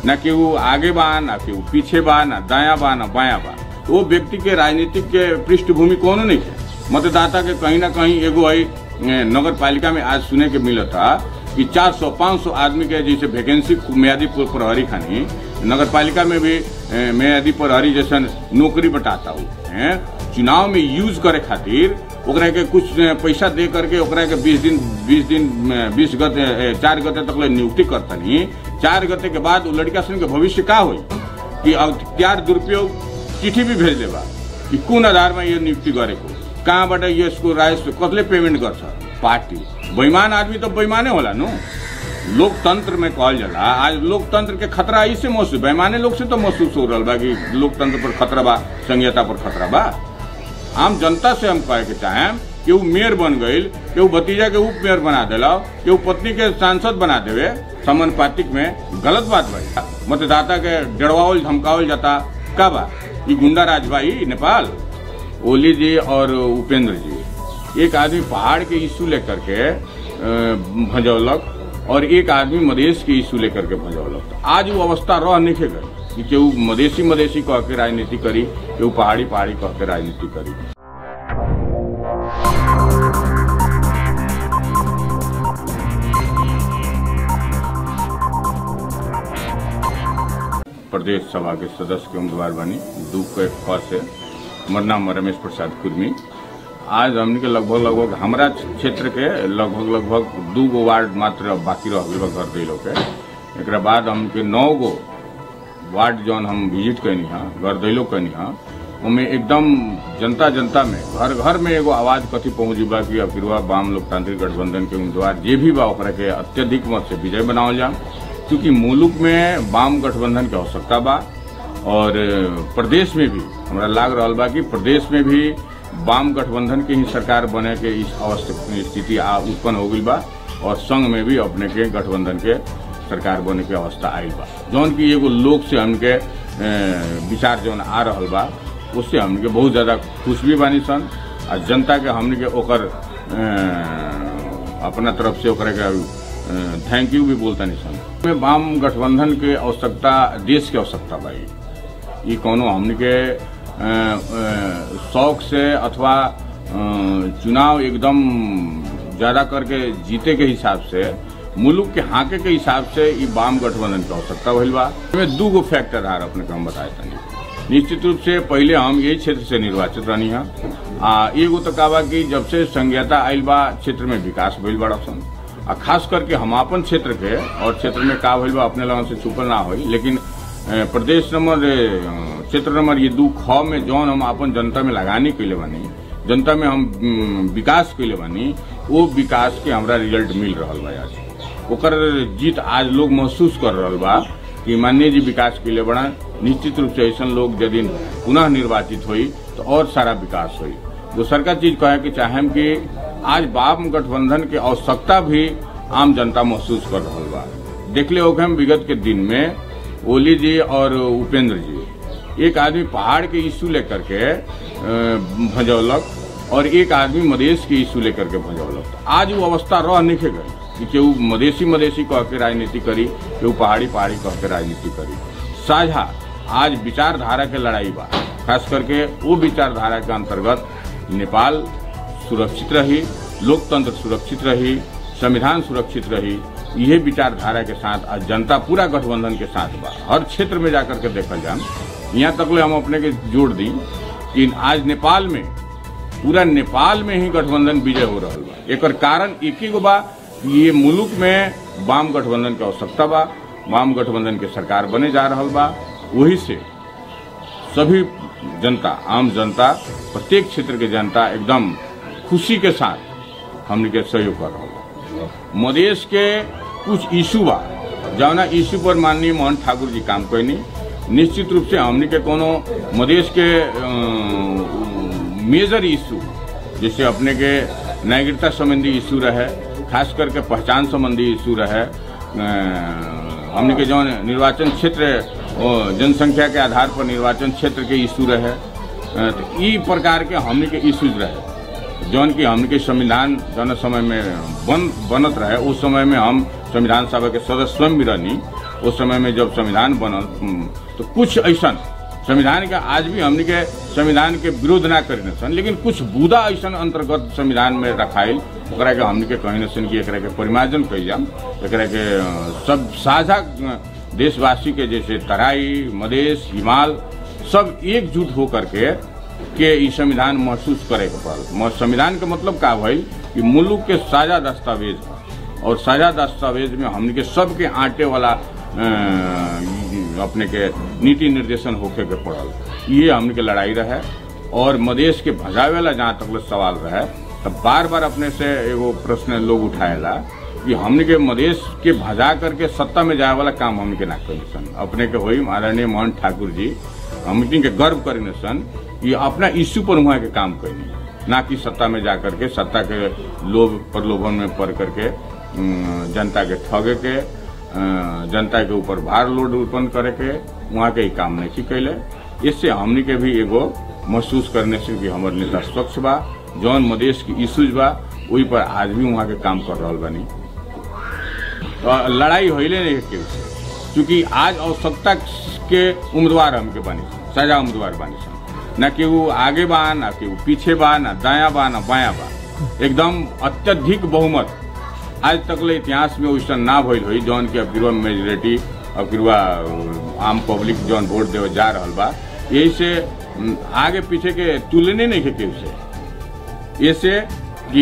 न केहू आगे बा न केहू पीछे बा न दाया बा न बाया बा तो वो व्यक्ति के राजनीतिक के पृष्ठभूमि कोनो नहीं है मतदाता के कहीं ना कहीं एगो है नगर पालिका में आज सुने के मिला था कि 400 500 आदमी के जैसे वैकेंसी म्यादी प्रहरी खानी नगर पालिका में भी ए, म्यादी प्रहरी जैसा नौकरी बटाता हूँ चुनाव में यूज करे खातिर ओकरा के कुछ पैसा दे करके ओकरा के बीस दिन बीस दिन बीस गते चार गते तक ले नियुक्ति करतनी चार गते के बाद लड़का सन के भविष्य का हुई कि अख्तियार दुरुपयोग चिट्ठी भी भेज देबा कि कौन आधार में ये नियुक्ति करे को कहाँ बटे ये इसको राइस कतले पेमेंट कर पार्टी बेईमान आदमी तो बेईमाने होला नु लोकतंत्र में कहल जाला आज लोकतंत्र के खतरा इससे महसूस बेईमाने लोग से तो महसूस हो रहा बा कि लोकतंत्र पर खतरा बा संहिता पर खतरा बा आम जनता से हम कहे के चाहे कि वो मेयर बन गई कि वो भतीजा के उप मेयर बना दिला कि वो पत्नी के सांसद बना देवे समानुपातिक में गलत बात बा मतदाता के डरवावल धमकावल जाता का बा ये गुंडा राज भाई नेपाल ओली जी और उपेंद्र जी एक आदमी पहाड़ के इशू लेकर के भजौलक और एक आदमी मधेश के इशू लेकर के भजौलक तो आज वो अवस्था रह नहीं गई कि केहू मधेसी मधेसी कह के राजनीति करी केहू पहाड़ी पहाड़ी कह के राजनीति करी प्रदेश सभा के सदस्य के उम्मीदवार बनी दू के ख से हमार नाम रमेश प्रसाद कुर्मी आज हमने के लगभग लगभग हमारा क्षेत्र के लगभग लगभग दू गो वार्ड मात्र बाकी रह गए घर दिलो के एक बाद हमके नौ गो वार्ड जौन हम विजिट कैनी हाँ घर दिलो कैनी हाँ उनमें एकदम जनता जनता में घर घर में एगो आवाज कथी पहुंची बा कि अफिरवा वाम लोकतांत्रिक गठबंधन के उम्मीदवार जे भी बा ओकरा के अत्यधिक मत से विजय बनावल जा क्योंकि मुलुक में वाम गठबंधन की आवश्यकता बा और प्रदेश में भी हमरा लाग रहा बा कि प्रदेश में भी वाम गठबंधन के ही सरकार बने के इस स्थिति उत्पन्न हो गई बा और संघ में भी अपने के गठबंधन के सरकार बने के अवस्था आई बा जौन की एगो लोग से हमके विचार जौन आ रहा बा उससे हमके बहुत ज्यादा खुश भी बानी सन और जनता के हमने के ओकर अपना तरफ से ओकरा के थैंक यू भी बोलता नहीं सन में वाम गठबंधन के आवश्यकता देश की आवश्यकता भाई ये कोनो हमने के शौक से अथवा चुनाव एकदम ज्यादा करके जीते के हिसाब से मुल्क के हाके के हिसाब से ये वाम गठबंधन की आवश्यकता भइल बा इसमें दू गो फैक्टर आ अपने को हम बताए तनी निश्चित रूप से पहले हम यही क्षेत्र से निर्वाचित रहनी है आ एगो तो का बा कि जब से संज्ञता आयल बा क्षेत्र में विकास भइल बड़ा सन आ खास करके हम अपन क्षेत्र के और क्षेत्र में का भइल बा अपने लोगों से छुपल ना हो लेकिन प्रदेश नंबर क्षेत्र नंबर ये दू ख में जौन हम अपन जनता में लगानी कैले बानी जनता में हम विकास कैले बानी वो विकास के हमरा रिजल्ट मिल रहा बा आज ओकर जीत आज लोग महसूस कर रहा बा कि माननीय जी विकास के लिए बड़ा निश्चित रूप से ऐसा लोग यदि पुनः निर्वाचित हुई तो और सारा विकास हुई दूसर का चीज कहे कि चाहे कि आज वाम गठबंधन की आवश्यकता भी आम जनता महसूस कर रहा बा देख ले हम विगत के दिन में ओली जी और उपेंद्र जी एक आदमी पहाड़ के इश्यू लेकर के भजौलक और एक आदमी मधेश के इश्यू लेकर के भजौलक आज वो अवस्था रह नहीं गई कि केहू मधेसी मधेसी कह के राजनीति करी केहू पहाड़ी पहाड़ी कह के राजनीति करी साझा आज विचारधारा के लड़ाई बा खास करके वो विचारधारा के अंतर्गत नेपाल सुरक्षित रही लोकतंत्र सुरक्षित रही संविधान सुरक्षित रही यह विचारधारा के साथ आज जनता पूरा गठबंधन के साथ बा हर क्षेत्र में जाकर के देखल जान यहाँ तक ले हम अपने के जोड़ दी कि आज नेपाल में पूरा नेपाल में ही गठबंधन विजय हो रहा बा एक कारण एक ही गो बा ये मुल्क में वाम गठबंधन की आवश्यकता बा वाम गठबंधन के सरकार बने जा रहा बा वही से सभी जनता आम जनता प्रत्येक क्षेत्र के जनता एकदम खुशी के साथ हमने के सहयोग कर रहा मधेश के कुछ इशू बा जौना इशू पर माननीय मोहन ठाकुर जी काम कैनी निश्चित रूप से हमने के कोनो मधेश के मेजर इशू जैसे अपने के नागरिकता संबंधी इशू रहे खास करके पहचान संबंधी इशू रहे हमने के जो निर्वाचन क्षेत्र जनसंख्या के आधार पर निर्वाचन क्षेत्र के इशू रहे तो ई प्रकार के हमने के इशूज रहे जौन की हमने के संविधान जौन समय में बन बनत रहे उस समय में हम संविधान सभा के सदस्य स्वयं भी रहनी उस समय में जब संविधान बनल हम्म, तो कुछ ऐसा संविधान के आज भी हमने के संविधान के विरोध ना करी सन लेकिन कुछ बुदा ऐसा अंतर्गत संविधान में रखाइल ओकरा के हमने के कहीं न सन कि एकरा के परिमार्जन कइल जाम एकरा के अ, सब साझा अ, देशवासी के जैसे तराई मधेश हिमाल सब एकजुट होकर के के ई संविधान महसूस करे के पड़ल म- संविधान के मतलब का भइल कि मुल्क के साझा दस्तावेज है और साझा दस्तावेज में हमने के सबके आटे वाला अ, ई- अपने के नीति निर्देशन होके के पड़ल ये हमने के लड़ाई रहे और मदेश के भजावे वाला जहाँ तक ले सवाल रहे तब बार बार अपने से एगो प्रश्न लोग उठाएला कि हमने के मदेश के भजा करके सत्ता में जाए वाला काम हमने के ना करी सन अपने के होई आदरणीय मोहन ठाकुर जी हमने के गर्व करी सन कि अपना इश्यू पर वहाँ के काम करी ना कि सत्ता में जा करके सत्ता के लोभ प्रलोभन में पड़ करके अम, जनता के ठगे के अ, जनता के ऊपर भार लोड उत्पन्न करे के वहाँ के ही काम नहीं कैले इससे हमने के भी एगो महसूस करने से कि हमारे नेता स्वच्छ बा जौन मदेश की इश्यूज बा वही पर आज भी वहाँ के काम कर रहा बानी तो लड़ाई होइले नहीं केहू से क्योंकि आज आवश्यकता के उम्मीदवार हमके बानी सन, सजा उम्मीदवार बानी सन न केहू आगे बा न केहू पीछे बा न दाया बा न बाया बा एकदम अत्यधिक बहुमत आज तक ले इतिहास में वैसा ना भइल हुई जौन की अब गिरवा मेजोरिटी अब गिरवा आम पब्लिक जौन वोट देवे जा रहल बा यही से उम, आगे पीछे के तुलने नहीं के केहू से ऐसे कि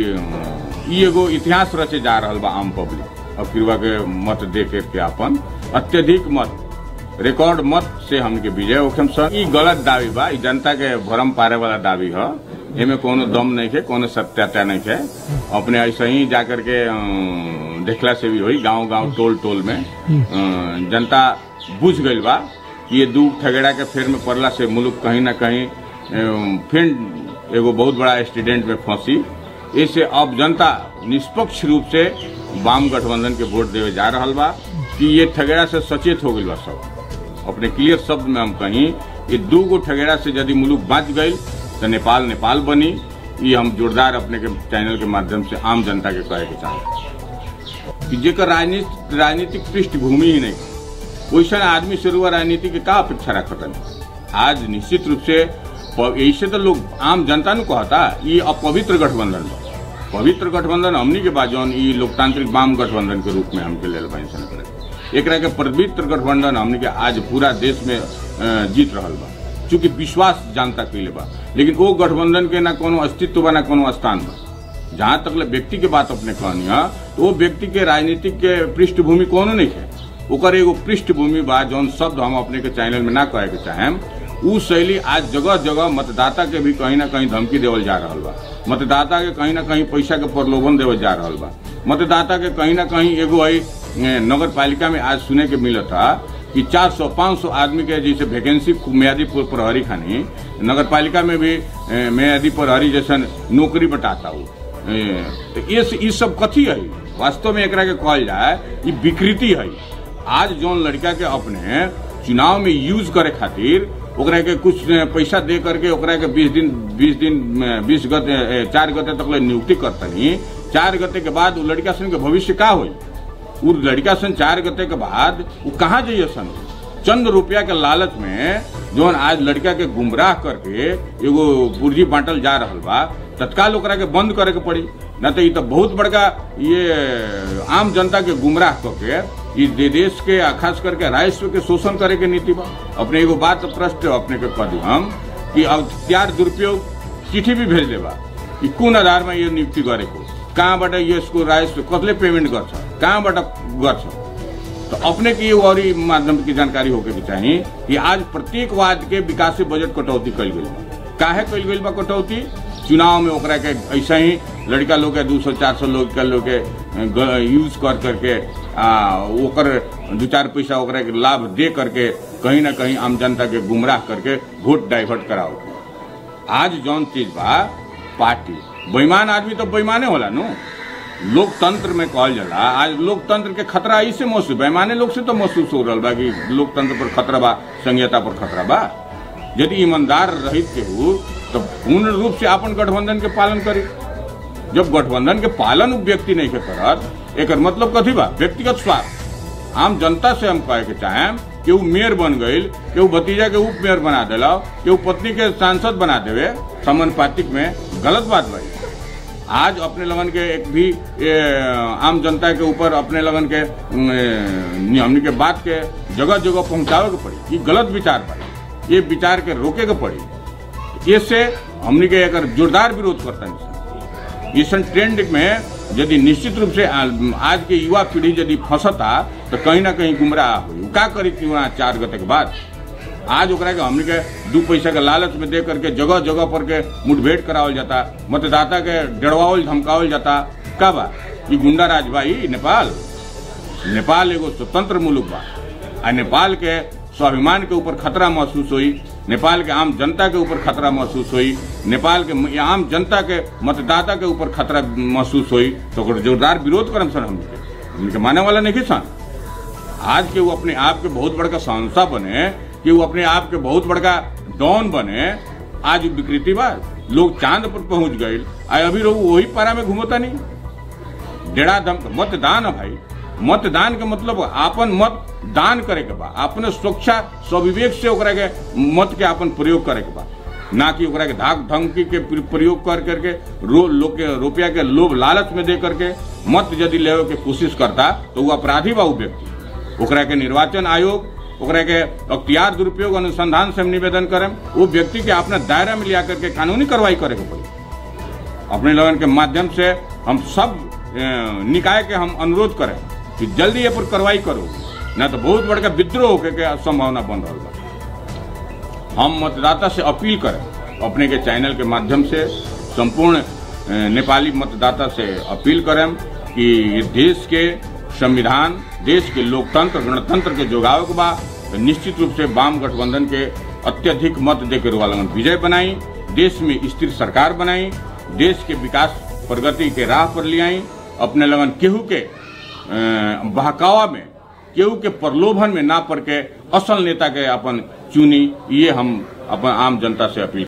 अ, ई एगो इतिहास रचे जा रहल बा आम पब्लिक अब गिरवा के मत दे के के अपन अत्यधिक मत रिकॉर्ड मत से हमके विजय होखम सर ई गलत दावी बा ई जनता के भरम पारे वाला दावी ह एमे कोनो दम नहीं है कोनो सत्यता नहीं है अपने ऐसे ही जाकर के अ, देखला से भी होई गांव गांव टोल टोल में अ, जनता बुझ गइल बा कि ये दू ठगेड़ा के फेर में पड़ला से मुल्क कहीं ना कहीं अ, फिर एगो बहुत बड़ा एक्सीडेंट में फंसी इससे अब जनता निष्पक्ष रूप से वाम गठबंधन के वोट देवे जा रहल बा कि ये ठगेड़ा से सचेत हो गइल बा सब अपने क्लियर शब्द में हम कहीं ये दू गो ठगेड़ा से यदि मुल्क बच गई तो नेपाल नेपाल बनी ये हम जोरदार अपने के चैनल के माध्यम से आम जनता के कहे के चाहते कि जेकर राजनीति राजनीतिक पृष्ठभूमि ही नहीं वैसा आदमी से रुआ राजनीति के का अपेक्षा रखता आज निश्चित रूप से प- ऐसे तो लोग आम जनता नु कहता ये अपवित्र गठबंधन बा पवित्र गठबंधन हमनी के बाद जौन ई लोकतांत्रिक वाम गठबंधन के रूप में हमके लेल बनी सन करे एकरा के पवित्र गठबंधन हमनी के आज पूरा देश में अ, जीत रहल बा चूंकि विश्वास जनता कैले बा लेकिन वो गठबंधन के ना कोनो अस्तित्व बा ना कोनो स्थान बा जहाँ तक ले व्यक्ति के बात अपने कहनी है तो वो व्यक्ति के राजनीतिक के पृष्ठभूमि कोनो नहीं है ओकर एगो पृष्ठभूमि बा जौन शब्द हम अपने के चैनल में ना कहे के चाहेम उ शैली आज जगह जगह मतदाता के भी कहीं ना कहीं धमकी देवल जा रहल बा मतदाता के कहीं ना कहीं पैसा के प्रलोभन देवल जा रहल बा मतदाता के कहीं ना कहीं एगो है नगर पालिका में आज सुने के मिलता कि 400 500 आदमी के जैसे वैकेंसी मियादी प्र- प्रहरी खानी नगर पालिका में भी ए, मियादी प्रहरी जैसा नौकरी बटाता हो ए, तो ये ये सब कथी है वास्तव में एकरा के कहल जाए ये विकृति है आज जौन लड़का के अपने चुनाव में यूज करे खातिर ओकरा के कुछ पैसा दे करके ओकरा के बीस दिन बीस दिन बीस गते ए, चार गते तक ले नियुक्ति करतनी चार गते के बाद उ लड़का सन के भविष्य का होई उ लड़का सन चार गते के बाद उ कहाँ जाइए सन चंद रुपया के लालच में जौन आज लड़का के गुमराह करके एगो पूर्जी बांटल जा रहल बा तत्काल ओकरा के बंद करे के पड़ी न तो ई तो बहुत बड़का ये आम जनता के गुमराह करके ई दे- देश के आ खास करके राजस्व के शोषण करे के नीति बा अपने एगो बात प्रश्न अपने के कह दी हम कि अख्तियार दुरुपयोग चिट्ठी भी भेज देबा कि कुन आधार में ये नियुक्ति गरेको कहाँबाट यसको राजस्व कसले पेमेन्ट गर्छ कहाँबाट गर्छ तो अपने की और ई माध्यम की जानकारी होके के चाहिए कि आज प्रत्येक वाद के विकासीय बजट कटौती कल गई बा काहे कल गई बा कटौती चुनाव में ओकरा के ऐसा ही लड़का लोग के दू सौ चार सौ लोग के लोग के ग- यूज कर करके आ, ओकर दू चार पैसा ओकरा के लाभ दे करके कहीं ना कहीं आम जनता के गुमराह करके वोट डाइवर्ट कराओ आज जौन चीज बा पार्टी बेईमान आदमी तो बेईमाने होला नु लोकतंत्र में कहल जाला आज लोकतंत्र के खतरा ऐसे महसूस बेईमाने लोग से तो महसूस हो रहा बा कि लोकतंत्र पर खतरा बा संहिता पर खतरा बा यदि ईमानदार रहित के हो तो पूर्ण रूप से अपन गठबंधन के पालन करे जब गठबंधन के पालन उ व्यक्ति नहीं के करत एकर मतलब कथी बा व्यक्तिगत स्वार्थ आम जनता से हम कहे के चाहें कि वो मेयर बन गई कि वो भतीजा के उप मेयर बना दिला कि वो पत्नी के सांसद बना देवे समानुपातिक में गलत बात भाई आज अपने लगन के एक भी ए, आम जनता के ऊपर अपने लगन के ए, हमनी के बात के जगह जगह पहुंचावे के पड़ी ये गलत विचार पड़ी ये विचार के रोके के पड़ी इससे हमनी के एक जोरदार विरोध करता है इस ट्रेंड में यदि निश्चित रूप से आज के युवा पीढ़ी यदि फंसता तो कहीं ना कहीं गुमराह हुई का करी थी वहाँ चार गते के बाद आज ओकरा के हमने के दू पैसा के लालच में दे करके जगह जगह पर के मुठभेड़ करावल जाता मतदाता के डरवावल धमकावल जाता का बा ये गुंडा राज बा ई नेपाल नेपाल एगो स्वतंत्र मुल्क बा आ नेपाल के स्वाभिमान के ऊपर खतरा महसूस हुई नेपाल के आम जनता के ऊपर खतरा महसूस हुई नेपाल के आम जनता के मतदाता के ऊपर खतरा महसूस हुई तो जोरदार विरोध करम सर हम उनके माने वाला नहीं सन आज के वो अपने आप के बहुत बड़का संस्था बने कि वो अपने आप के बहुत बड़का डॉन बने आज विकृति बा लोग चांद पर पहुंच गए अभी लोग वही पारा में घूमता नहीं डेढ़ा दम मतदान है भाई मतदान के मतलब आपन मत दान करे के बा अपने सुरक्षा स्वविवेक से ओकरा के मत के अपन प्रयोग करे के बा ना कि ओकरा के धाक धमकी के प्रयोग कर करके रो, लोग के रुपया के लोभ लालच में दे करके मत यदि ले के कोशिश करता तो वो अपराधी बा वो व्यक्ति ओकरा के निर्वाचन आयोग ओकरा के अख्तियार दुरुपयोग अनुसंधान से हम निवेदन करें वो व्यक्ति के अपना दायरा में लिया करके कानूनी कार्रवाई करे के पड़ी अपने लोगन के माध्यम से हम सब निकाय के हम अनुरोध करें कि जल्दी ये पर कार्रवाई करो न तो बहुत बड़का विद्रोह होके के संभावना बन रहा बा हम मतदाता से अपील करें अपने के चैनल के माध्यम से संपूर्ण नेपाली मतदाता से अपील करें कि देश के संविधान देश के लोकतंत्र गणतंत्र के जोगाव के बा निश्चित रूप से वाम गठबंधन के अत्यधिक मत देकर वालगन विजय बनाई देश में स्थिर सरकार बनाई देश के विकास प्रगति के राह पर ले आई अपने लगन केहू के बहकावा में केहू के प्रलोभन में ना पड़ के असल नेता के अपन चुनी ये हम अपन आम जनता से अपील